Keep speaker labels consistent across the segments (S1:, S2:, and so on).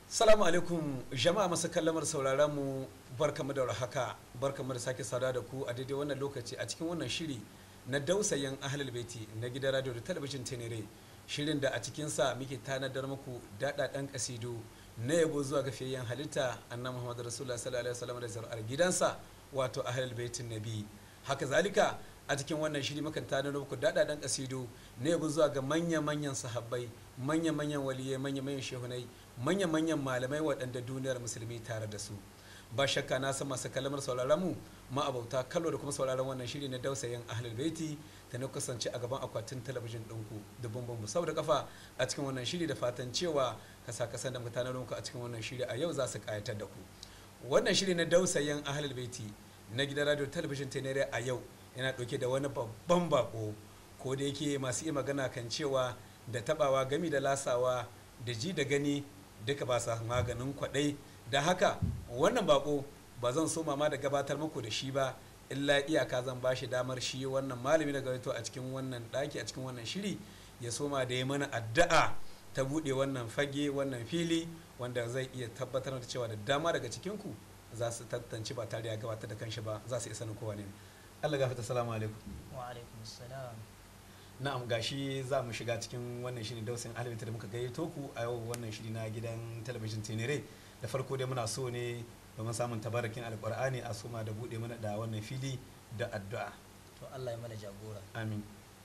S1: Salamu alaikum jama'a masu kallamar sauraron mu barkamu da haka barkamu da sake sada da ku a daidai wannan lokaci a cikin wannan shiri na dausayin ahlul baiti na gidan radio da talabijin tenere shirin da a cikinsa muke tanadar muku daɗaɗɗen kasidu na yabo zuwa ga fiyayyen halitta annabi muhammad rasulullah sallallahu alaihi wasallam da zar'ar gidansa wato ahlul baitin nabi haka zalika a cikin wannan shiri mukan tanadar muku daɗaɗɗen kasidu na yabo zuwa ga manya-manyan sahabbai manya-manyan waliyai manya-manyan shehunai manya-manyan malamai waɗanda duniyar musulmi tare da su ba shakka na san masu kalamar sauraron mu ma'abauta kallo da kuma sauraron wannan shiri na dausayin ahlul baiti da na kasance a gaban akwatin talabijin ɗinku da bambam sau da kafa a cikin wannan shiri da fatan cewa kasa kasan da mutanen ku a cikin wannan shiri a yau za su kayatar da ku wannan shiri na dausayin ahlul baiti na gidan radio talabijin tenere a yau yana ɗauke da wani babban bako ko da yake masu iya magana kan cewa da tabawa gami da lasawa da ji da gani duka ba sa maganin kwaɗai da haka wannan bako ba zan so mama da gabatar muku da shi ba illa iyaka zan ba shi damar shi wannan malami da gabato a cikin wannan ɗaki a cikin wannan shiri ya soma da ya mana addu'a ta buɗe wannan fage wannan fili wanda zai iya tabbatar da cewa da dama daga cikinku za su tantance ba tare da gabatar da kanshi ba za su iya sanin kowa ne Allah gafata salamu alaikum
S2: wa alaikum salam
S1: na'am gashi za mu shiga cikin wannan shiri dausin alimita da muka gayyato ku a yau wannan shiri na gidan talabijin tenere da farko dai muna so ne domin samun tabarakin alkur'ani a suma da bude mana da wannan fili da addu'a
S2: to Allah ya mana jagora
S1: amin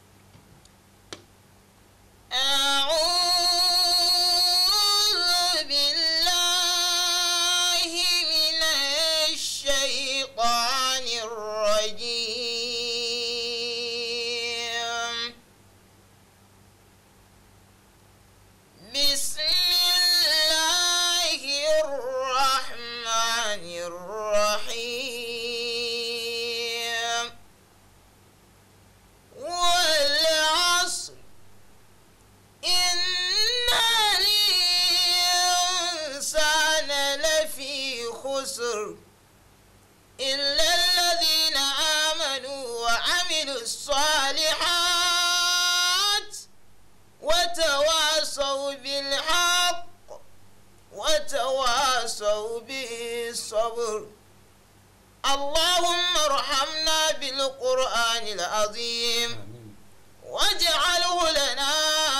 S3: أعوذ بالله من الشيطان الرجيم بسم الله الرحمن الرحيم والعصر إن الإنسان لفي خسر إلا الذين آمنوا وعملوا الصالحات وتواصوا بالحق وتواصوا بالصبر اللهم ارحمنا بالقرآن العظيم
S1: amin
S3: واجعله لنا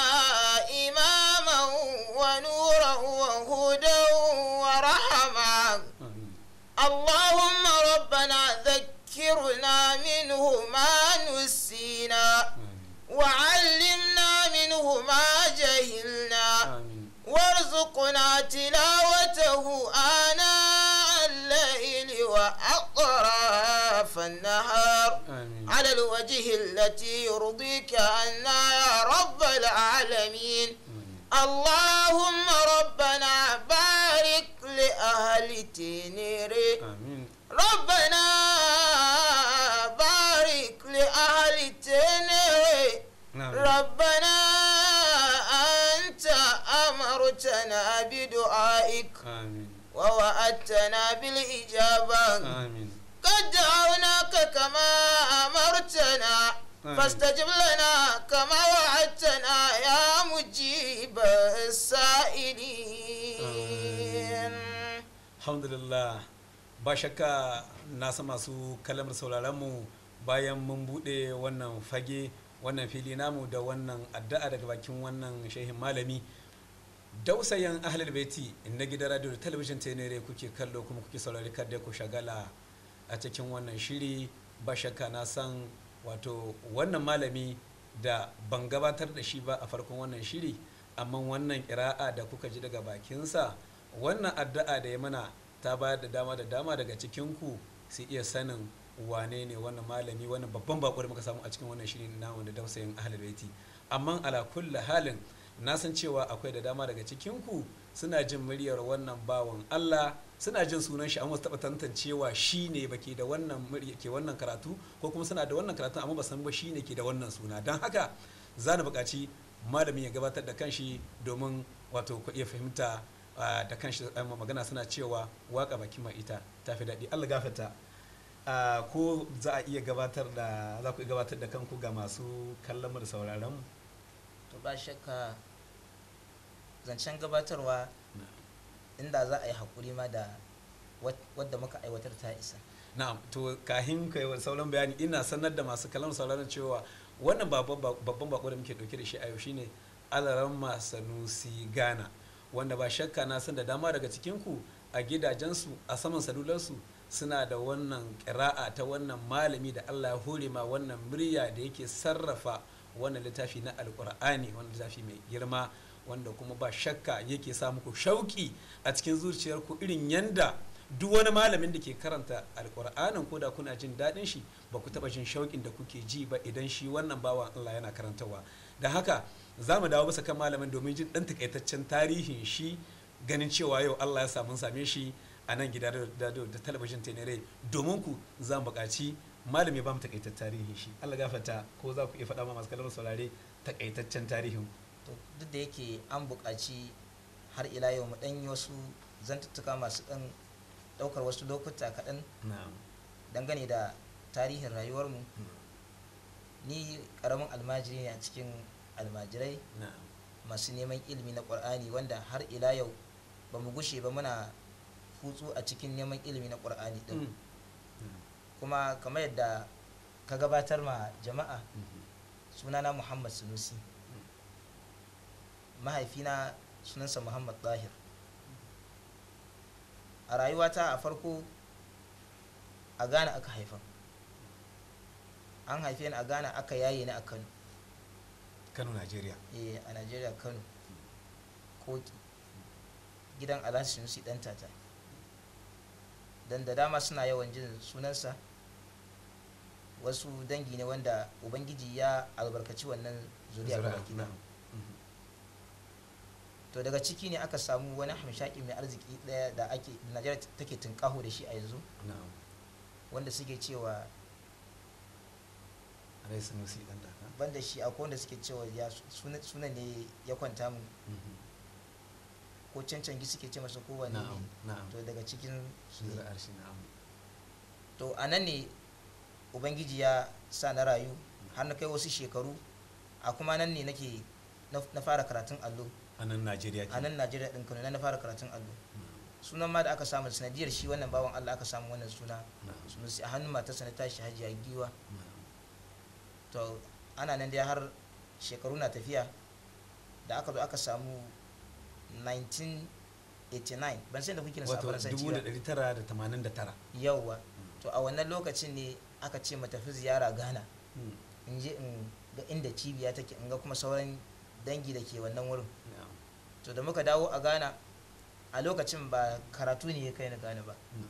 S3: إماما ونورا وهدى ورحمة
S1: amin
S3: اللهم ربنا ذكرنا منه ما نسينا
S1: amin
S3: وعلمنا منه ما جهلنا
S1: amin
S3: وارزقنا تلاوته آناء الليل وأطراف النهار
S1: amin
S3: على الوجه التي يرضيك عنا يا رب العالمين
S1: amin
S3: اللهم ربنا بارك لأهل تنيري
S1: amin
S3: ربنا بارك لأهل تنيري
S1: na'am
S3: ربنا أنت أمرتنا بدعائك
S1: amin
S3: ووعدتنا بالإجابة
S1: amin
S3: قد دعوناك كما أمرتنا
S1: آمين.
S3: فاستجب لنا كما وعدتنا يا مجيب السائلين
S1: alhamdulillah ba shakka na san masu kalamar sauraron mu bayan mun bude wannan fage wannan fili namu da wannan addu'a daga bakin wannan shehin malami dausayin ahlul baiti na gidan radio da talabijin tenere kuke kallo kuma kuke saurari kada ku shagala a cikin wannan shiri ba shakka na san wato wannan malami da ban gabatar da shi ba a farkon wannan shiri amma wannan kira'a da kuka ji daga bakinsa wannan addu'a da ya mana ta bayar da dama da dama daga cikinku su iya sanin wane ne wannan malami wannan babban bako da muka samu a cikin wannan shiri na wanda dausayin ahlul baiti amma ala kulli halin na san cewa akwai da dama daga cikinku suna jin muryar wannan bawan Allah suna jin sunan shi amma su taɓa tantancewa shi ne ba ke da wannan murya ke wannan karatu ko kuma suna da wannan karatu amma ba san ba shi ne ke da wannan suna don haka za na buƙaci malamin ya gabatar da kanshi domin wato ku iya fahimta ah, da kanshi ah, magana suna cewa waka baki mai ita ta fi daɗi Allah gafarta Ah, ko za a iya gabatar da za ku iya gabatar da kanku ga masu kallon mu da sauraron mu
S2: to ba shakka zancen gabatarwa inda za a yi haƙuri ma da wat- wadda muka aiwatar ta isa
S1: na'am to kahin kai wa sauran bayani ina sanar da masu kallon sauraron cewa wannan babban babban bako da muke dauke da shi a yau shine alaramma sanusi gana wanda ba shakka na san da dama daga cikin ku a gidajensu a saman salularsu suna da wannan ƙira'a ta wannan malami da Allah ya hore ma wannan murya da yake sarrafa wannan littafi na alkur'ani wannan littafi mai girma wanda kuma ba shakka yake sa muku shauki a cikin zuciyarku irin yanda duk wani malamin da ke karanta alkur'anin ko da kuna jin daɗin shi ba ku taɓa jin shauƙin da kuke ji ba idan shi wannan bawan Allah yana karantarwa da haka za mu dawo bisa kan malamin domin jin ɗan takaitaccen tarihin shi ganin cewa yau Allah ya samu same shi a nan gida da da talabijin tenere domin ku za mu buƙaci malami ba mu takaitaccen tarihin shi Allah gafarta ko za ku iya faɗa ma masu kallon saurare takaitaccen tarihin
S2: to duk da yake an buƙaci har ila yau mu ɗan yi wasu zantuttuka masu ɗan ɗaukar wasu lokuta kaɗan
S1: na'am
S2: dangane da tarihin rayuwarmu ni ƙaramin almajiri ne a cikin almajirai
S1: na'am
S2: masu neman ilimi na ƙur'ani wanda har ila yau ba mu gushe ba muna hutsu a cikin neman ilimi na ƙur'ani ɗin
S1: Mm.
S2: kuma kamar yadda ka gabatar ma jama'a
S1: Mhm.
S2: sunana muhammad sunusi mahaifina sunansa muhammad zahir a rayuwata a farko a ghana aka haifa an haife ni a ghana aka yaye ni a kano
S1: Kano Najeriya
S2: eh a najeriya kano koki gidan alhaji sunusi dan tata dan da dama suna yawan jin sunansa wasu dangi ne wanda ubangiji ya albarkaci wannan zuriya
S1: Zuri'a,
S2: gaba gida
S1: na'am. Mhm.
S2: to daga ciki ne aka samu wani hamshaki mai arziki daya da ake da najeriya take tunkaho da shi a yanzu
S1: na'am
S2: wanda suke cewa
S1: Alai Sanusi dan daka
S2: banda shi akwai wanda suke cewa ya suna, suna ne ya kwanta mu
S1: Mhm.
S2: ko cancangi suke ce masa ko wani
S1: na'am
S2: ne
S1: na'am
S2: to daga cikin su ne.
S1: zuri'ar shi na'am
S2: to a nan ne ubangiji ya sa na rayu har na kai wasu shekaru a kuma nan ne nake na na fara karatun allo
S1: a nan Najeriya
S2: a nan najeriya ɗin kano nan na fara karatun allo sunan ma da aka samu sanadiyar shi wannan bawan allah aka samu wannan suna
S1: na'am
S2: sunusi a hannun matarsa na tashi hajiya giwa
S1: na'am
S2: to ana nan dai har shekaru na tafiya da aka zo aka samu 1989 ban san da kuke na
S1: wato
S2: sabon sanci ba
S1: 1989
S2: yauwa to a wannan lokacin ne aka ce mu tafi ziyara ghana
S1: Mm.
S2: in je in ga inda cibiya take in ga kuma sauran dangi da ke wannan wurin
S1: na'am
S2: to da muka dawo a ghana a lokacin ba karatu ne ya kai ni ghana ba
S1: na'am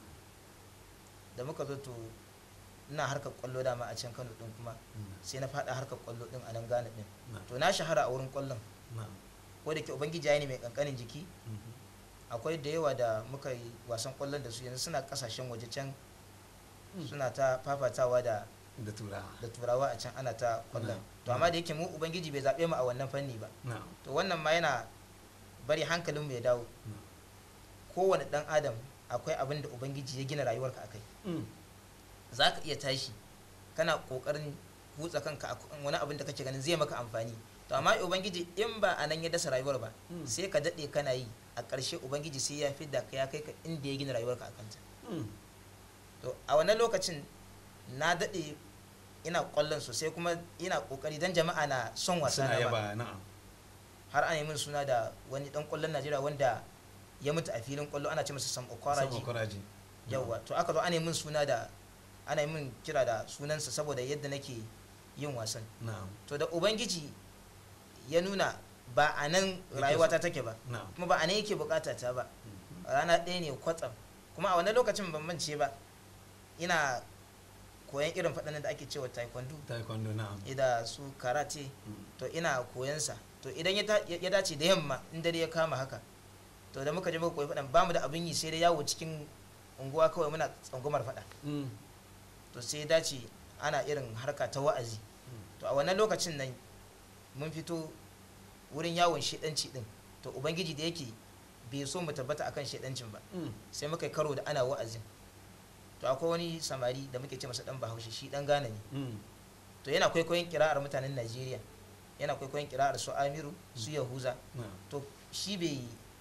S2: da muka zo to ina harkar kwallo dama a can kano din kuma
S1: na'am
S2: sai na fada harkar kwallo din a nan ghana din
S1: na'am
S2: to na shahara a wurin kwallon
S1: na'am
S2: ko da ke ubangiji ya yi ni mai kankanin jiki
S1: Mhm.
S2: akwai da yawa da muka yi wasan kwallon da su yanzu suna kasashen waje can
S1: Mm.
S2: suna ta fafatawa da
S1: da turawa
S2: da turawa a can ana ta kwallon
S1: Na'am.
S2: to amma da yake mu ubangiji bai zaɓe mu a wannan fanni ba
S1: na'am
S2: to wannan ma yana bari hankalin mu ya dawo
S1: na'am
S2: kowane dan adam akwai abin da ubangiji ya gina rayuwarka akai
S1: Mm.
S2: za ka iya tashi kana kokarin hutsa kanka a kan wani abin da kake ganin zai maka amfani to amma ubangiji in ba a nan ya dasa rayuwar ba
S1: Mm.
S2: sai ka daɗe kana yi a ƙarshe ubangiji sai ya fi da ka ya kai ka inda ya gina rayuwarka a kanta
S1: Mm.
S2: to a wannan lokacin na daɗe ina ƙwallon sosai kuma ina ƙoƙari don jama'a na son wasa
S1: suna
S2: na ma.
S1: yaba na'am
S2: har ana yi min suna da wani ɗan ƙwallon najeriya wanda ya mutu a filin ƙwallo ana ce masa sam
S1: sama
S2: okwaraji
S1: kwaraji
S2: yawwa to aka zo ana yi min suna da ana yi min kira da sunansa saboda yadda nake yin wasan
S1: na'am
S2: to da ubangiji ya nuna ba a nan
S1: Yake
S2: rayuwata take ba
S1: na'am
S2: kuma ba a nan yake bukata ta ba
S1: Mhm.
S2: rana ɗaya ne kwatsam kuma a wannan lokacin ban mance ba ina koyan irin faɗanin da ake cewa taekwondo
S1: taekwondo na'am
S2: da su karate
S1: Mm.
S2: to ina koyansa to idan ya ta- ya dace da yamma in dare ya kama haka to da muka je muka koyi faɗan bamu da abin yi sai dai yawo cikin unguwa kawai muna tsangwamar faɗa
S1: Mm.
S2: to sai ya dace ana irin harka ta wa'azi to a wannan lokacin nan mun fito wurin yawon shedanci din to ubangiji da yake bai so mu tabbata akan shedancin ba
S1: Mm.
S2: sai muka yi karo da ana wa'azin to akwai wani samari da muke ce masa dan bahaushe shi dan gane ne
S1: Mm.
S2: to yana kwaikwayon kira'ar mutanen najeriya yana kwaikwayon kira'ar su amiru su yahuza
S1: na'am
S2: to shi bai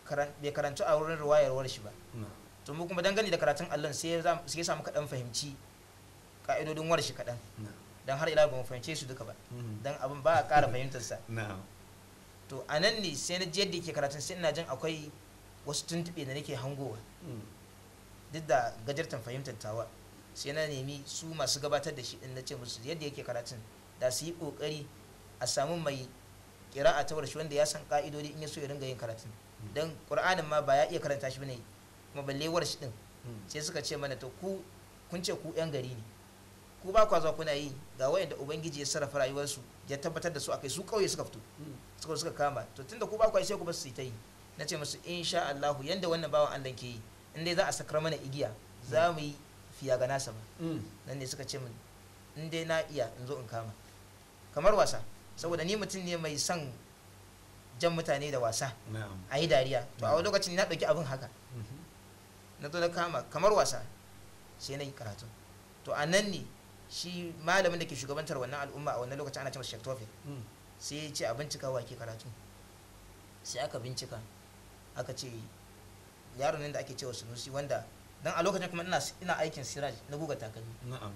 S2: karan- bai karantu a wurin ruwayarwar shi ba
S1: na'am
S2: to mu kuma dangane da karatun allon sai ya za- sai ya samu kaɗan fahimci ka'idodin war shi kaɗan
S1: na'am
S2: don har ila ba mu fahimce su duka ba
S1: Mhm.
S2: don abin ba a ƙara fahimtarsa
S1: na'am
S2: to a nan ne sai na ji yadda yake karatun sai ina jin akwai wasu tuntuɓe da nake hangowa
S1: Mm.
S2: duk da gajartan fahimtar tawa sai na nemi su masu gabatar da shi din na ce musu yadda yake karatun da su yi kokari a samu mai kira'a ta warshi wanda ya san ka'idodi in ya so ya ringa yin karatun don qur'anin ma ba ya iya karanta shi bane kuma balle warshi din
S1: Mm.
S2: sai suka ce mana to ku kun ce ku yan gari ne ku ba kwa zuwa kuna yi ga wayanda ubangiji ya sarrafa rayuwarsu ya tabbatar da su akai su kauye suka fito
S1: Mm.
S2: suka suka kama to tunda ku ba kwa yi sai ku ba su yi ta yi na ce musu insha Allah yanda wannan bawan Allah ke yi in dai za a sakar mana igiya za mu yi fiya ga nasa ba
S1: Mm.
S2: nan ne suka ce min in dai na iya in zo in kama kamar wasa saboda ni mutum ne mai son jan mutane da wasa
S1: na'am
S2: a yi dariya to a wani lokacin na ɗauki abin haka
S1: Mhm.
S2: na zo na kama kamar wasa sai na yi karatu to a nan ne shi malamin da ke shugabantar wannan al'umma a wannan lokacin ana ce masa Sheikh Tawfiq
S1: Mm.
S2: sai ya ce a bincika wa ke karatu sai aka bincika aka ce yaron nan da ake cewa sunusi wanda dan a lokacin kuma ina ina aikin siraj na guga takalmi
S1: na'am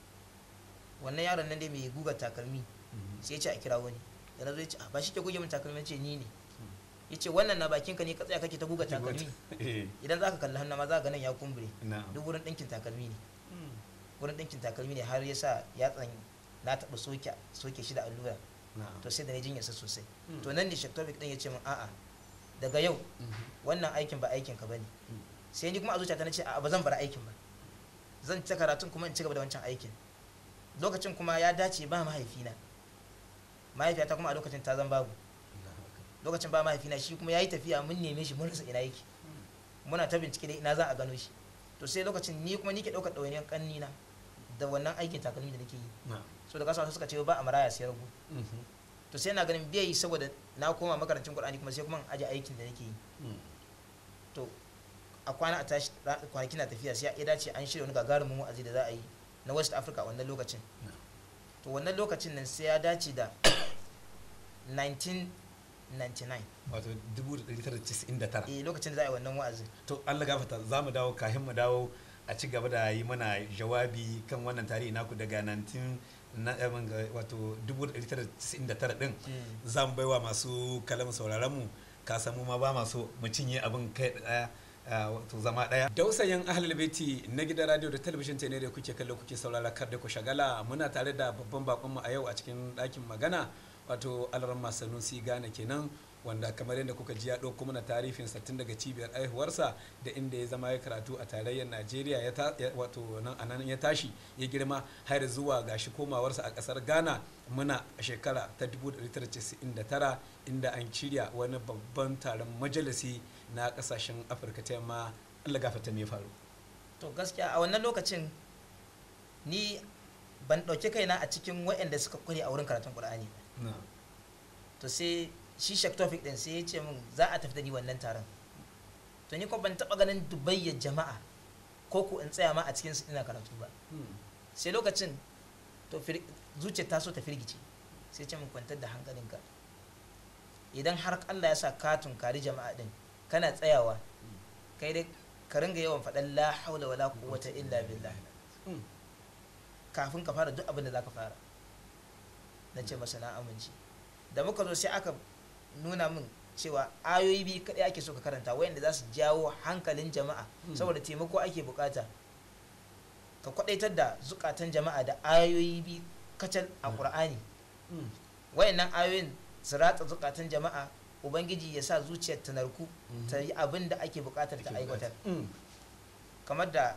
S2: wannan yaron nan dai mai guga takalmi
S1: Mhm.
S2: sai ya ce a kira wani da na zo ya ce "Ah, ba shi ke goge min takalmi ya ce ni ne ya ce wannan na bakin ka ne ka tsaya kake ta guga takalmi
S1: Eh,
S2: idan za ka kalli hannu ma za ka ga nan ya kumbure
S1: na'am
S2: duk wurin ɗinkin takalmi ne
S1: Mm.
S2: wurin ɗinkin takalmi ne har ya sa yatsan na taɓa soke soke shi da allura
S1: na'am
S2: to sai da na jinyarsa sosai
S1: Mm.
S2: to nan ne Sheikh Tawfiq din ya ce min a'a daga yau
S1: Mhm.
S2: wannan aikin ba aikin ka bane
S1: Mm.
S2: sai ni kuma a zuciyata na ce a'a ba zan bar aikin ba zan ta karatun kuma in ci gaba da wancan aikin lokacin kuma ya dace ba mahaifina mahaifiyata kuma a lokacin ta zan babu
S1: Allahu akbar.
S2: lokacin ba mahaifina shi kuma ya yi tafiya mun neme shi mun rasa ina yake muna ta bincike da ina za a gano shi to sai lokacin ni kuma ni ke ɗaukar ɗawainiyar ƙannina da wannan aikin takalmi da nake yi
S1: na'am
S2: so da kasuwa suka ce ba a maraya sai ragu
S1: Mhm.
S2: to sai na ganin bai yi saboda na koma makarancin Qur'ani kuma sai kuma in aje aikin da nake yi
S1: Mm.
S2: to a kwana a tashi ra- kwanaki na tafiya sai ya dace an shirya wani gagarumin wa'azi da za a yi na West Africa wannan lokacin
S1: Yeah.
S2: to wannan lokacin nan sai ya dace da 1999
S1: wato 1999
S2: eh lokacin da za a yi wannan wa'azin
S1: to Allah gafata za mu dawo kafin mu dawo a ci gaba da yi mana jawabi kan wannan tarihi naku daga 19 na eh, mun ga wato 1999 din za mu baiwa masu kalamu sauraron mu ka samu ma ba masu mu cinye abin kai daya ah, wato zama daya dausayin ahlul baiti na gidan radio da talabijin ta ne da kuke kallo kuke saurara kar da ku shagala muna tare da babban bakon mu a yau a cikin ɗakin magana wato alramma sanusi gane kenan wanda kamar yadda kuka ji ya ɗauko mana tarihinsa tun daga cibiyar aihuwarsa da inda ya zama ya karatu a tarayyar najeriya ya ta- ya- wato nan a nan ya tashi ya girma har zuwa gashi komawarsa a ƙasar ghana muna a shekara ta 1999 inda an shirya wani babban taron majalisi na ƙasashen afirka ta yamma allah gafata me ya faru
S2: to gaskiya a wannan lokacin ni ban ɗauki kaina a cikin waɗanda suka kware a wurin karatun Qur'ani ba
S1: na
S2: to sai shi Sheikh Tawfiq din sai ya ce min za a tafi da ni wannan taron to ni kuma ban taɓa ganin dubayyar jama'a ko ko in tsaya ma a cikin su ina karatu ba sai lokacin to fir- zuciyar ta so ta firgice sai ce min kwantar da hankalinka idan har Allah ya sa ka tunkari jama'a din kana tsayawa kai dai ka ringa yawan faɗan la haula wala quwwata illa billah kafin ka fara duk abin da za ka fara na ce masa na amince da muka zo sai aka nuna min cewa ayoyi biyu kaɗai ake so ka karanta wayanda za su jawo hankalin jama'a
S1: Mm.
S2: saboda taimako ake bukata ka kwadaitar da zukatan jama'a da ayoyi biyu kacal a
S1: Mm.
S2: ƙur'ani wayannan ayoyin su ratsa zukatan jama'a ubangiji ya sa zuciyar ta narku ta yi abin da ake bukatar ta aiwatar kamar da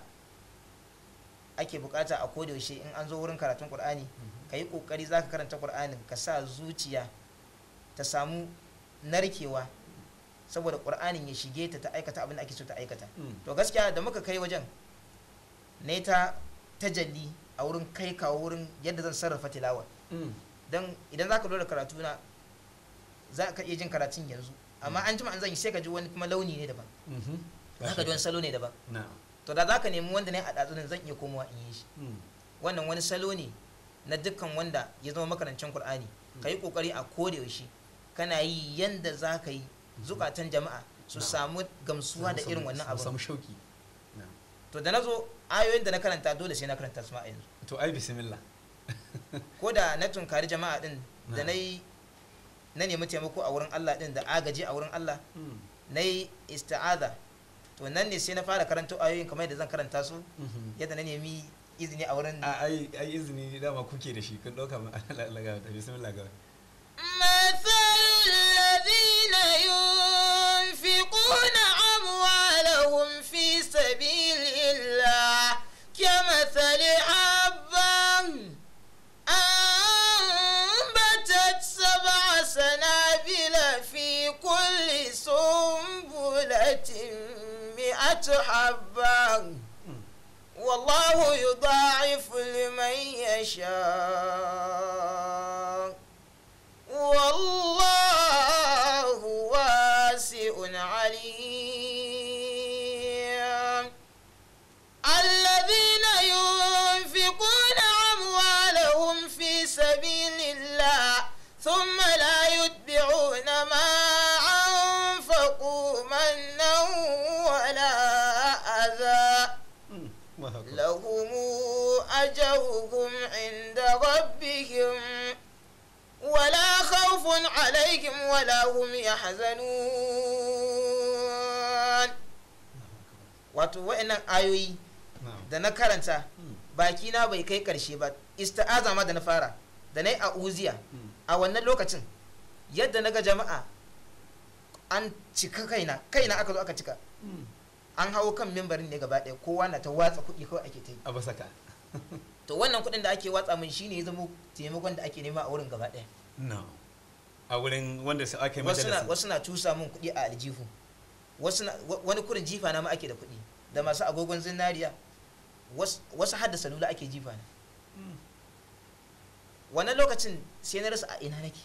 S2: ake bukata a kodayaushe in an zo wurin karatun qur'ani ka yi kokari za ka karanta qur'anin ka sa zuciya ta samu narkewa saboda qur'anin ya shige ta ta aikata abin da ake so ta aikata to gaskiya da muka kai wajen ne ta tajalli a wurin kai kawo wurin yadda zan sarrafa tilawa don idan za ka lura karatu na za ka iya jin karatun yanzu amma an jima an zan yi sai ka ji wani kuma launi ne daban za ka ji wani salo ne daban
S1: na
S2: to da za ka nemi wanda ne a ɗatsunan zan iya komawa in yi shi wannan wani salo ne na dukkan wanda ya zama makarancin Kur'ani ka yi kokari a koda yaushe kana yi yanda za ka yi zukatan jama'a su
S1: Na'am.
S2: samu gamsuwa da irin wannan
S1: Su
S2: abu
S1: samu shauki Na'am.
S2: to da na zo ayoyin da na karanta dole sai na karanta su ma a yanzu
S1: to ai bismillah
S2: ko da na tunkari jama'a din da
S1: Na'am.
S2: na yi na nemi taimako a wurin Allah din da agaji a wurin Allah
S1: Mm.
S2: na yi ista'aza to nan ne sai na fara karanta ayoyin kamar yadda zan karanta su
S1: Mhm.
S2: yadda na nemi izini a wurin
S1: a ai ai izini dama kuke da shi kun dauka ma Allah ga ta bismillah ga
S3: مثل الذين ينفقون أموالهم في سبيل الله كمثل حبة أنبتت سبع سنابل في كل سنبلة مئة حبة والله يضاعف لمن يشاء والله واسع عليم الذين ينفقون أموالهم في سبيل الله ثم لا يتبعون ما أنفقوا منا ولا أذى لهم أجرهم عند ربهم ولا خوف عليهم ولا هم يحزنون
S2: wato wa'annan ayoyi da na karanta baki na bai kai karshe ba ista'aza ma da na fara da na yi a uziya a wannan lokacin yadda na ga jama'a an cika kaina kaina aka zo aka cika an hawo kan mimbarin ne gaba ɗaya kowa na ta watsa kuɗi kawai ake ta yi
S1: a basaka
S2: to wannan kuɗin da ake watsa min shine ya zama taimakon da ake nema a wurin gaba ɗaya
S1: no a wurin wanda su ake
S2: wasu na
S1: majalisa
S2: wasu na cusa min kuɗi a aljihu wasu na wa- wani kurin jifa na ma ake da kuɗi da masu agogon zinariya wasu wasu har da salula ake jifa na wannan lokacin sai na rasa a ina nake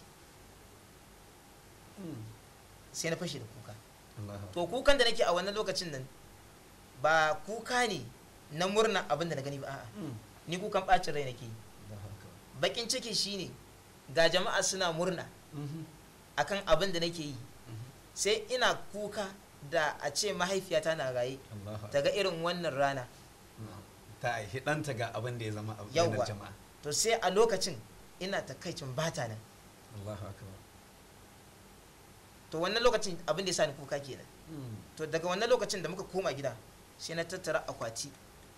S2: sai na fashe da kuka to kukan da nake a wannan lokacin nan ba kuka ne na murna abin da na gani ba a'a ni kukan bacin rai nake yi bakin ciki shine ga jama'a suna murna akan abin da nake yi sai ina kuka da a ce mahaifiyata na raye ta ga irin wannan rana
S1: ta aihi ɗanta ga abin da ya zama a
S2: Yawwa.
S1: yanar jama'a
S2: to sai a lokacin ina takaicin bata nan
S1: Allahu akbar
S2: to wannan lokacin abin da ya sa ni kuka kenan to daga wannan lokacin da muka koma gida sai na tattara akwati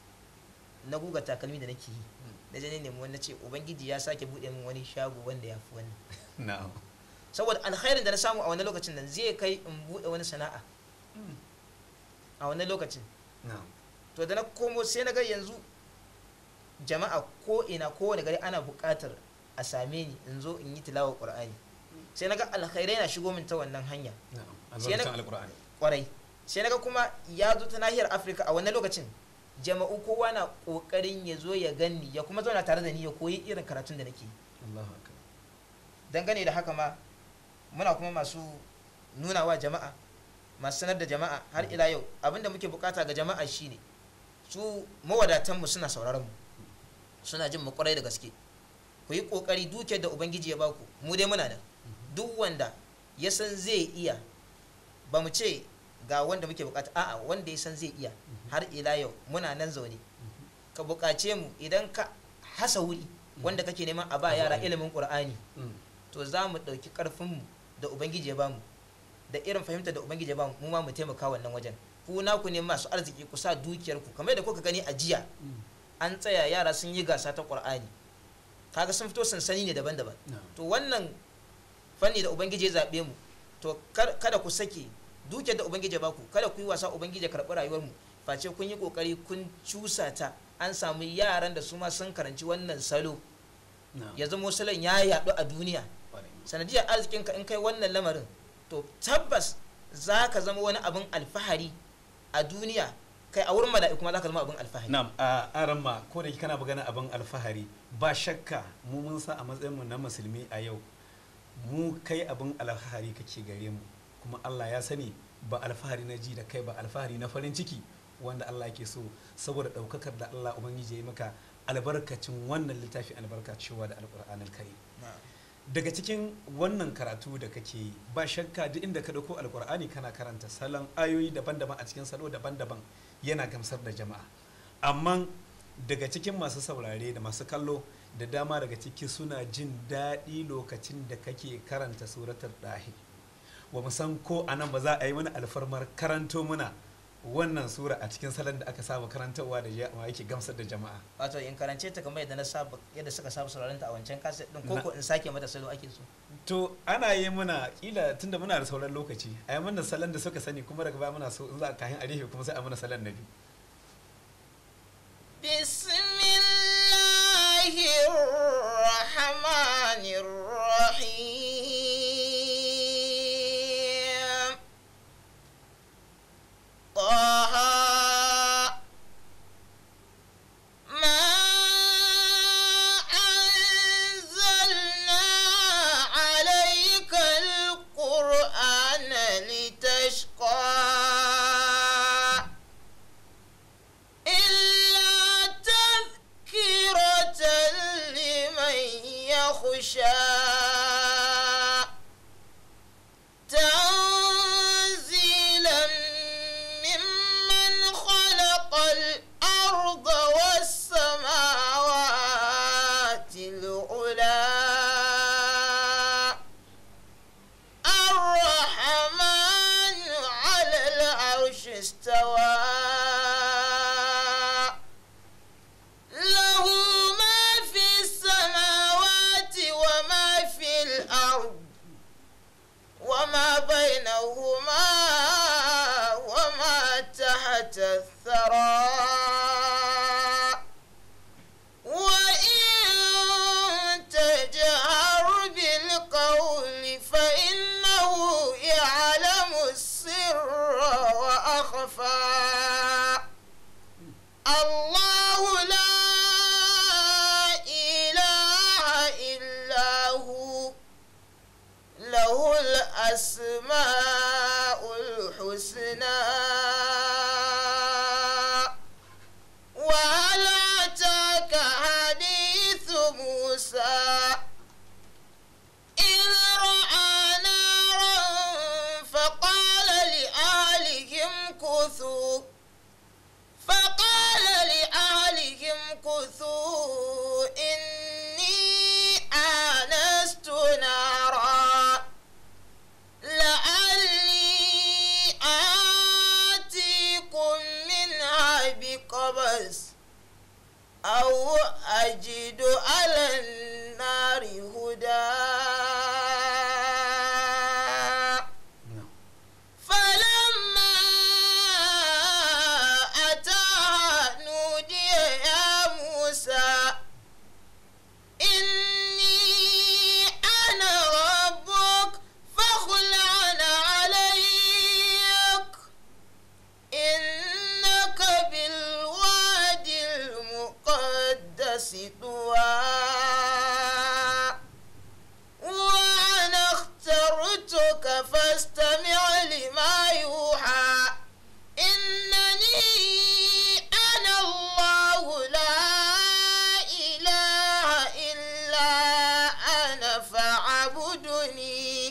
S2: na guga takalmi da nake yi da je ne nemi wani na ce ubangiji ya sake buɗe min wani shago wanda ya fi wannan
S1: na'am
S2: saboda alkhairin da na samu a wannan lokacin nan zai kai in buɗe wani sana'a a wannan lokacin
S1: na'am
S2: to da na komo sai na ga yanzu jama'a ko ina kowane gari ana buƙatar a same ni in zo in yi tilawar ƙur'ani sai na ga alkhairai na shigo min ta wannan hanya
S1: na'am
S2: Sai na-
S1: albarkacin alqur'ani
S2: kwarai sai na ga kuma ya zo ta nahiyar afirka a wannan lokacin jama'u kowa na ƙoƙarin ya zo ya ganni ya kuma zauna tare da ni ya koyi irin karatun da nake yi
S1: Allahu akbar
S2: dangane da haka ma muna kuma masu nuna wa jama'a masu sanar da jama'a har ila yau abinda muke bukata ga jama'a shine su mawadatanmu suna sauraron mu suna jin mu kwarai da gaske ku yi kokari dukiyar da ubangiji ya baku mu dai muna nan duk wanda ya san zai iya ba mu ce ga wanda muke bukata a'a wanda ya san zai iya har ila yau muna nan zaune ka bukace mu idan ka hasa wuri wanda kake neman a ba yara ilimin qur'ani
S1: Mm.
S2: to za mu ɗauki ƙarfinmu da ubangiji ya bamu da irin fahimtar da ubangiji ya bamu mu ma mu taimaka wannan wajen ku naku ne masu arziki ku sa dukiyarku kamar da kuka gani a jiya an tsaya yara sun yi gasa ta qur'ani kaga sun fito sansani ne daban-daban
S1: na'am
S2: to wannan fanni da ubangiji ya zaɓe mu to kar- kada ku sake dukiyar da ubangiji ya baku kada ku yi wasa ubangiji ya karɓi rayuwar mu face kun yi kokari kun cusa ta an samu yaran da su ma sun karanci wannan salo
S1: na'am
S2: ya zama salon ya yaɗu a duniya
S1: Kwarai.
S2: sanadiyar arzikinka in kai wannan lamarin to tabbas za ka zama wani abin alfahari a duniya kai a wurin mala'iku ma za ka zama abin alfahari
S1: Na'am, a aran ma ko da kana magana abin alfahari ba shakka mu mun sa a matsayin mu na musulmi a yau mu kai abin alfahari kake gare mu kuma Allah ya sani ba alfahari na ji da kai ba alfahari na farin ciki wanda Allah yake so saboda daukakar da Allah ubangiji ya yi maka albarkacin wannan littafi albarka cewa da alqur'anul karim daga cikin wannan karatu da kake yi ba shakka duk inda ka dauko alkur'ani kana karanta salon ayoyi daban-daban a cikin salo daban-daban yana gamsar da jama'a amma daga cikin masu saurare da masu kallo da dama daga ciki suna jin daɗi lokacin da kake karanta suratul dahi wa musan ko anan ba za a yi mana alfarmar karanto muna wannan sura a cikin salon da aka saba karantarwa da jama'a yake gamsar da jama'a
S2: wato in karance ta kamar yadda na saba yadda suka saba sauraron ta a wancan kaset din ko ko in sake mata salo ake so
S1: to ana yi muna kila tunda muna da sauran lokaci a yi mana salon da suka sani kuma daga baya muna so in za a kayan arife kuma sai a mana salon na biyu
S3: بسم الله الرحمن الرحيم طه ما أنزلنا عليك القرآن لتشقى إلا تذكرة لمن يخشى تنزيلا ممن خلق الأرض والسماوات العلى الرحمن على العرش استوى له ما في السماوات وما في الأرض وما بينهما وما تحت الثرى وإن تجهر بالقول فإنه يعلم السر وأخفى الله لا إله إلا هو له الأسماء الحسنى وهل أتاك حديث موسى إذ رأى نارا فقال لأهلهم كثوا فقال لأهلهم كثوا إني آنست نارا لعلي آتيكم منها بقبس أو أجد على النار هدى فلما أتاها نودي يا موسى إني أنا ربك فاخلع عليك إنك بالوادي المقدس طوى وأنا اخترتك فاستمع لما يوحى إنني أنا الله لا إله إلا أنا فاعبدني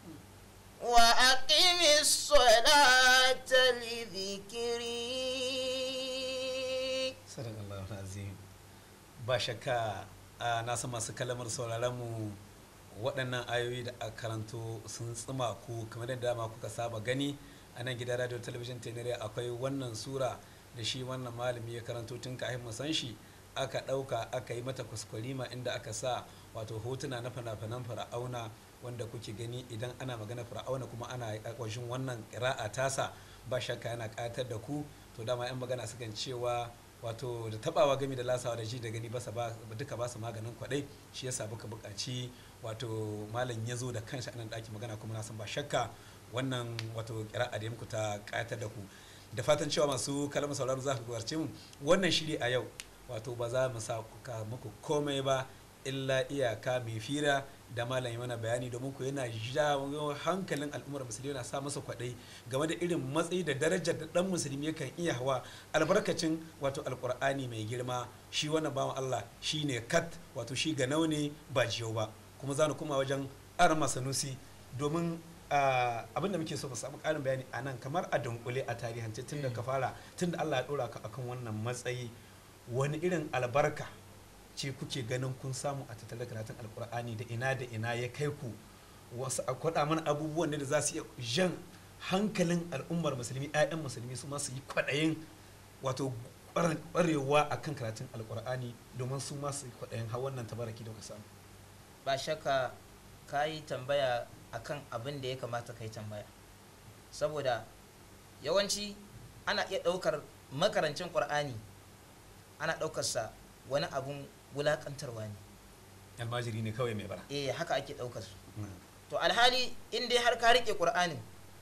S3: وأقم الصلاة لذكري
S1: Sadakallahu azim ba shakka a nasa masu kalamar sauraron mu waɗannan ayoyi da aka karanto sun tsima ku kamar da dama kuka saba gani a nan gidan radio talabijin tenere akwai wannan sura da shi wannan malami ya karanto tun kafin mu san shi aka ɗauka aka yi mata kuskurima inda aka sa wato hotuna na fina-finan fir'auna wanda kuke gani idan ana magana fir'auna kuma ana ƙwashin wannan ƙira'a tasa ba shakka yana ƙayatar da ku to dama 'yan magana sukan cewa wato da tabawa gami da lasawa da ji da gani basa ba duka ba su maganin kwadai shi yasa muka buƙaci wato malam ya zo da kanshi anan ɗaki magana kuma na san ba shakka wannan wato ƙira'a da muku ta ƙayatar da ku da fatan cewa masu kalmar sauraro za ku gwarce mu wannan shiri a yau wato ba za mu sa ka muku komai ba illa iyaka mai fira da malam mana bayani domin ku yana jawo hankalin al'ummar musulmi yana sa masa kwaɗai game da irin matsayi da darajar da ɗan musulmi yakan iya hawa albarkacin wato alkur'ani mai girma shi wannan bawan Allah shi ne kat wato shi ga ne ba jiyau ba kuma za ni kuma wajen aran masanusi domin abin da muke so mu samu ƙarin bayani a nan kamar a dunkule a tarihance tun da ka fara tun da Allah ya ɗora ka akan wannan matsayi wani irin albarka ce kuke ganin kun samu a tattare karatun alkur'ani da ina da ina ya kai ku wasu a kwaɗa mana abubuwan da za su iya jan hankalin al'ummar musulmi 'ya'yan musulmi su ma su yi kwaɗayin wato ƙwarewa a kan karatun alkur'ani domin su ma su yi kwaɗayin har wannan tabaraki da ka samu
S2: ba shakka ka yi tambaya akan abin da ya kamata ka yi tambaya saboda yawanci ana iya ɗaukar makarancin ƙur'ani ana ɗaukarsa wani abun wulaƙantarwa ne
S1: almajiri ne kawai mai bara
S2: eh haka ake ɗaukar su to alhali in dai har ka riƙe ƙur'anin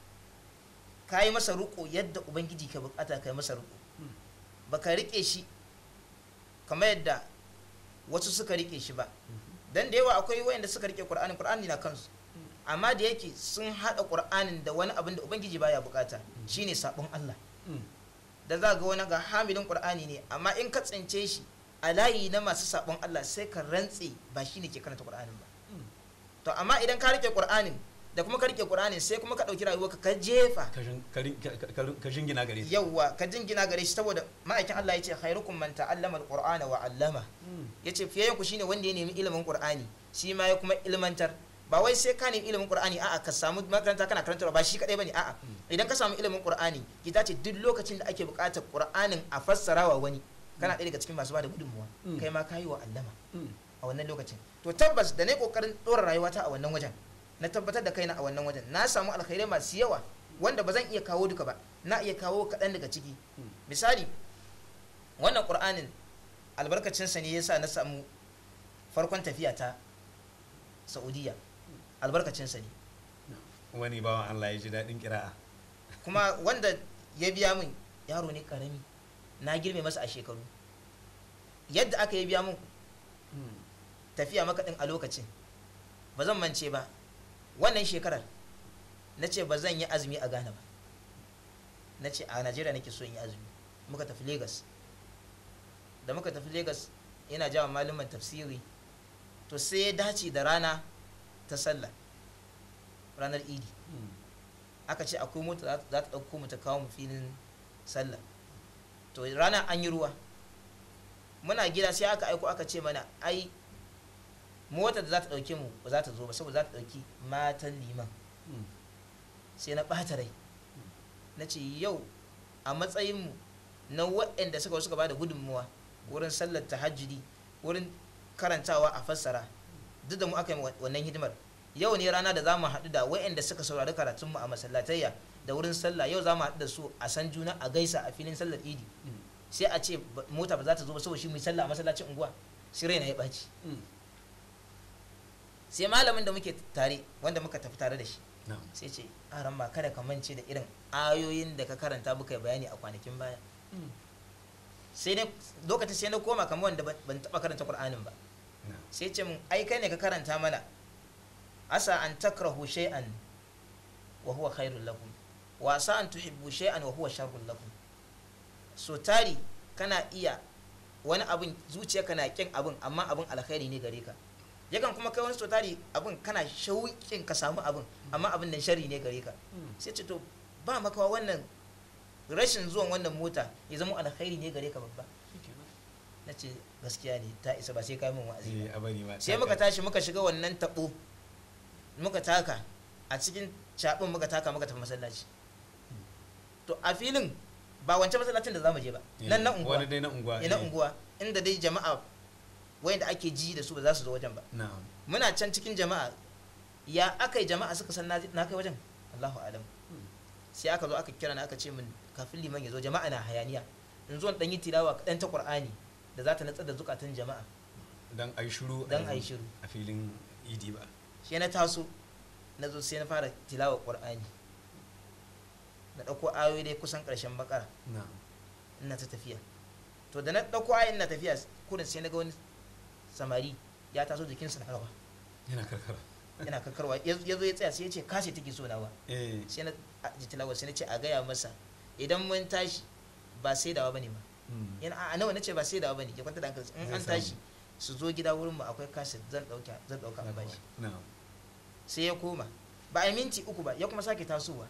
S2: ka yi masa riƙo yadda ubangiji ka bukata ka yi masa riƙo ba ka riƙe shi kamar yadda wasu suka riƙe shi ba dan da yawa akwai wayanda suka riƙe ƙur'anin ƙur'ani na kansu amma da yake sun haɗa ƙur'anin da wani abin da ubangiji baya bukata shine sabon Allah da za ga wani ga hamilin ƙur'ani ne amma in ka tsince shi a layi na masu sabon Allah sai ka rantse ba shine ke karanta ƙur'anin ba to amma idan ka rike ƙur'anin da kuma ka rike ƙur'anin sai kuma ka ɗauki rayuwarka ka jefa
S1: ka jingina gare shi
S2: yawwa ka jingina gare shi saboda ma'aikin Allah ya ce khairukum man ta'allama al-qur'ana wa 'allama yace fiyayen ku shine wanda ya nemi ilimin ƙur'ani shi ma ya kuma ilmantar ba wai sai ka nemi ilimin qur'ani a'a ka samu makaranta kana karantarwa ba shi kadai bane a'a idan ka samu ilimin qur'ani kita ce duk lokacin da ake buƙatar qur'anin a fassara wa wani kana ɗaya daga cikin masu bada gudunmuwa kai ma ka yi wa allama a wannan lokacin to tabbas da na kokarin ɗora rayuwata a wannan wajen na tabbatar da kaina a wannan wajen na samu alkhairai masu yawa wanda ba zan iya kawo duka ba na iya kawo kaɗan daga ciki misali wannan qur'anin albarkacinsa ne yasa na samu farkon tafiya ta saudiya albarkacinsa ne
S1: wani bawan Allah ya ji daɗin kira'a
S2: kuma wanda ya biya min yaro ne karami na girme masa a shekaru yadda aka yi biya min tafiya makaɗin a lokacin ba zan mance ba wannan shekarar na ce ba zan yi azumi a ghana ba na ce a najeriya nake so in yi azumi muka tafi lagos da muka tafi lagos yana jawa malaman tafsiri to sai ya dace da rana ta sallah ranar idi aka ce akwai mota za ta ɗauko mu ta kawo mu filin sallah to rana an yi ruwa muna gida sai aka aiko aka ce mana ai motar da za ta ɗauke mu ba za ta zo ba saboda za ta ɗauki matan liman sai na ɓata rai na ce yau a matsayinmu na waɗanda suka suka ba da gudunmuwa wurin sallar tahajjudi wurin karantawa a fassara duk da mu aka yi wannan hidimar yau ne rana da za mu haɗu da waɗanda suka saurari karatunmu a masallatayya da wurin sallah yau za mu haɗu da su a san juna a gaisa a filin sallar idi sai a ce mota ba za ta zo ba saboda shi mu yi sallah a masallacin unguwa sai raina ya ɓaci sai malamin da muke tare wanda muka tafi tare da shi sai ce aran ma kada ka mance da irin ayoyin da ka karanta muka bayani a kwanakin baya sai ne lokacin sai na koma kamar wanda ban taɓa karanta qur'anin ba sai ce mun ai kai ne ka karanta mana asa an takrahu shay'an wa huwa khairul lakum wa asa an tuhibbu shay'an wa huwa sharrul lakum so tari kana iya wani abin zuciya kana kin abin amma abin alkhairi ne gare ka yakan kuma kai wani so tari abin kana shauƙin ka samu abin amma abin nan shari ne gare ka sai ce to ba makawa wannan rashin zuwan wannan mota ya zama alkhairi ne gare ka babba na ce gaskiya ne ta isa ba sai kai min wa'azi sai muka tashi muka shiga wannan tabo muka taka a cikin cabin muka taka muka tafi masallaci to a filin ba wancan masallacin da zamu je ba nan na unguwa
S1: wani dai na unguwa
S2: na unguwa inda dai jama'a wayanda ake ji da su ba za su zo wajen ba muna can cikin jama'a ya aka yi jama'a suka san na kai wajen Allahu alam sai aka zo aka kira na aka ce min kafin liman ya zo jama'a na hayaniya in zo dan yi tilawa kaɗan ta qur'ani da za ta natsar da zukatan jama'a
S1: dan ai shiru
S2: dan ai shiru
S1: a filin idi ba
S2: sai na taso na zo sai na fara tilawa qur'ani na ɗauko ayoyi dai kusan ƙarshen bakara ina ta tafiya to da na ɗauko ayoyin na tafiya kurin sai na ga wani samari ya taso jikinsa na rawa
S1: yana karkara
S2: yana karkarwa ya zo ya tsaya sai ya ce kashe take so nawa sai na ji tilawa sai na ce a gaya masa idan mun tashi ba sai dawa bane ba yana a nawa nace ba sai dawa bane ya kwanta da hankali in an tashi su zo gida wurin mu akwai kaset zan dauka zan dauka in bashi
S1: na'am
S2: sai ya koma ba a yi minti uku ba ya kuma sake tasowa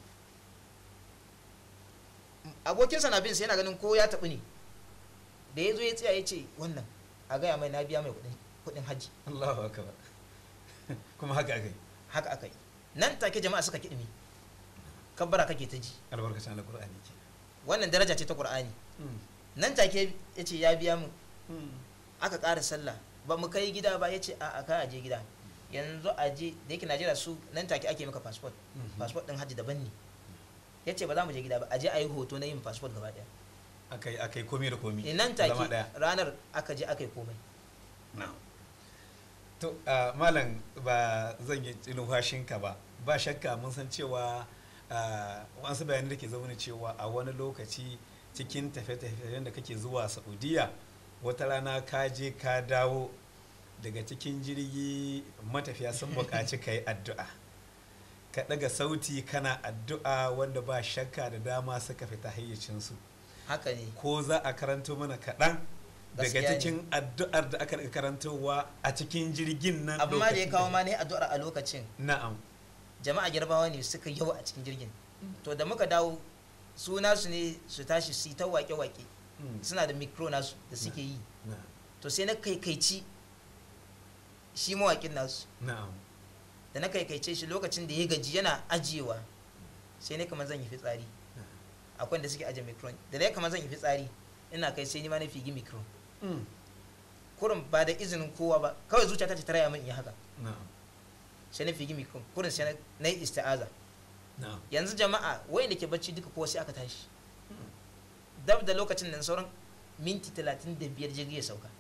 S2: abokinsa na bin sai yana ganin ko ya taɓu ne da ya zo ya tsaya ya ce wannan a gaya mai na biya mai kuɗin kuɗin hajji
S1: Allahu akbar kuma haka akai
S2: haka aka yi nan take jama'a suka kiɗimi kabbara kake ta ji
S1: albarkacin alqur'ani ke
S2: wannan daraja ce ta qur'ani nan take ya ce ya biya mu aka ƙara sallah ba mu kai gida ba ya ce a ka aje gida yanzu aje da yake najeriya su nan take ake maka passport passport din hajji daban ne ya ce ba za mu je gida ba aje a yi hoto na yin passport gaba daya
S1: akai akai komai da komai
S2: Eh, nan take
S1: zama daya
S2: ranar aka je aka yi komai
S1: na'am to ah, malam ba zan yi numfashinka ba ba shakka mun san cewa ah, wasu bayanai da ke zaune cewa a wani lokaci cikin tafiye-tafiyen da kake zuwa saudiya wata rana ka je ka dawo daga cikin jirgi matafiya sun buƙaci ka yi addu'a ka ɗaga sauti kana addu'a wanda ba shakka da dama suka fita hayyacinsu
S2: haka ne
S1: ko za a karanto mana kaɗan daga
S2: Gaskiya ne.
S1: cikin addu'ar da aka rika karantowa a cikin jirgin nan
S2: abin ma da ya
S1: lokacin
S2: kawo ma ne addu'ar a lokacin
S1: na'am
S2: jama'a girbawa ne suka yawa a cikin jirgin to da muka dawo su nasu ne su tashi su yi ta wake-wake
S1: Mm,
S2: suna da mikro nasu da suke yi
S1: na'am
S2: to sai na kaikaici shi mawakin nasu
S1: na'am
S2: da na kaikaice shi lokacin da ya gaji yana ajiyewa sai ne kamar zan yi fitsari akwai da suke ajiye mikron da na kamar zan yi fitsari ina kai sai ni ma na figi mikron
S1: Mm,
S2: kurin ba da izinin kowa ba kawai zuciyata ce ta raya min in yi haka
S1: na'am
S2: sai na figi mikron kurin sai na- na yi isti'aza
S1: na'am
S2: yanzu jama'a wayanda ke bacci duka kowa sai aka tashi dab da lokacin nan sauran minti talatin da biyar jirgi ya sauka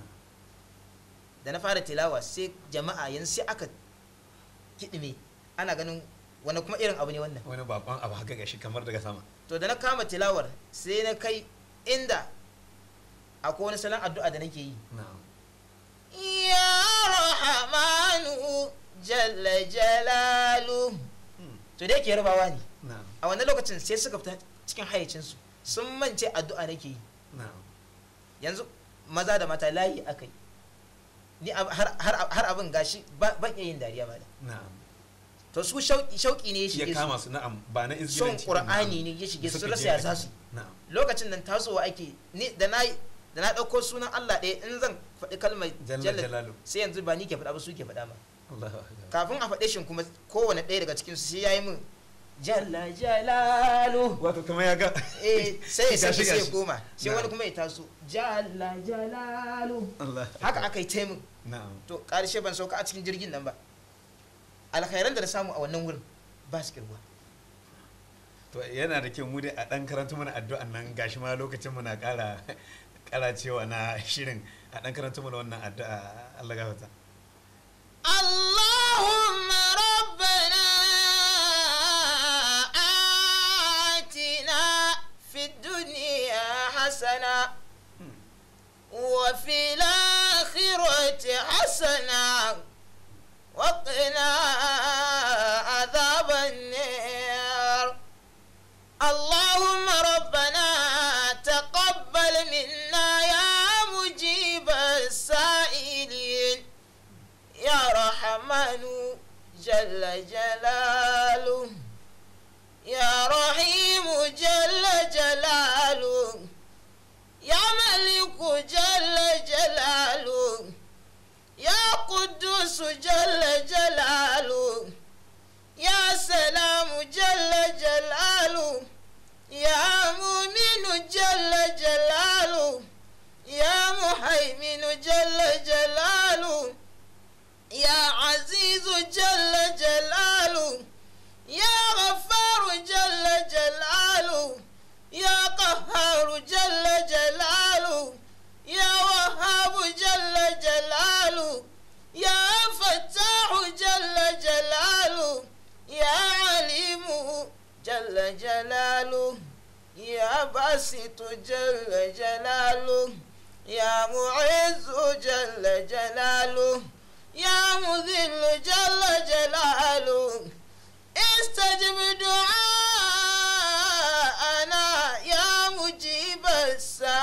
S2: da na fara tilawa sai jama'a yanzu sai aka kiɗime ana ganin wani kuma irin abu ne wannan
S1: wani bakon abu haka gashi kamar daga sama
S2: to da na kama tilawar sai na kai inda akwai wani salon addu'a da nake yi
S1: na'am
S3: يا رحمن جل جلاله
S1: Mm,
S2: to da yake yarbawa ne
S1: na'am
S2: a wannan lokacin sai suka fita cikin hayyacinsu sun mance addu'a nake yi
S1: na'am
S2: yanzu maza da mata layi aka yi ni ab- har, har, har abin gashi ba- ban iya yin dariya ba da
S1: na'am
S2: to su shauki shauki ne ya
S1: ya
S2: shige
S1: kama
S2: su
S1: su na'am ba na
S2: son
S1: izgilanci ba,
S2: qur'ani
S1: na'am.
S2: ne ya shige su
S1: Suka
S2: rasa
S1: je
S2: ya
S1: aka-
S2: za su
S1: na'am
S2: lokacin nan tasowa ake ni da na da na dauko sunan Allah ɗaya in zan faɗi kalmar
S1: jalla
S2: jalla
S1: jalalu
S2: sai yanzu ba ni ke faɗa ba su ke faɗa ma
S1: Allahu akbar
S2: kafin a faɗe shi kuma kowane ɗaya daga cikin su sai yayi min jalla jalalu
S1: wato kuma ya ga
S2: eh sai ya
S1: Gashi,
S2: sake sai ya
S1: gashi.
S2: koma sai
S1: Na'am.
S2: wani kuma ya taso jalla jalalu
S1: Allah
S2: haka aka yi taimun
S1: na'am
S2: to ƙarshe ban sauka a cikin jirgin nan ba alkhairan da na samu a wannan wurin ba su kirguwa
S1: to yana da kyau mu dai a dan karanta mana addu'an nan gashi ma lokacin mu na kara kara cewa na shirin a dan karanta mana wannan addu'a Allah gafarta
S3: اللهم ربنا آتنا في الدنيا حسنة وفي الآخرة حسنة وقنا عذاب النار اللهم ربنا تقبل منا يا مجيب السائلين يا رحمن جل جلاله يا رحيم جل جلاله يا ملك جل جلاله يا قدوس جل جلاله يا سلام جل جلاله يا مؤمن جل جلاله يا مهيمن جل جلاله يا عزيز جل جلاله يا غفار جل جلاله يا قهار جل جلاله يا وهاب جل جلاله يا فتاح جل جلاله يا عليم جل جلاله يا باسط جل جلاله يا معز جل جلاله يا مذل جل جلاله استجب دعاءنا يا مجيب السائل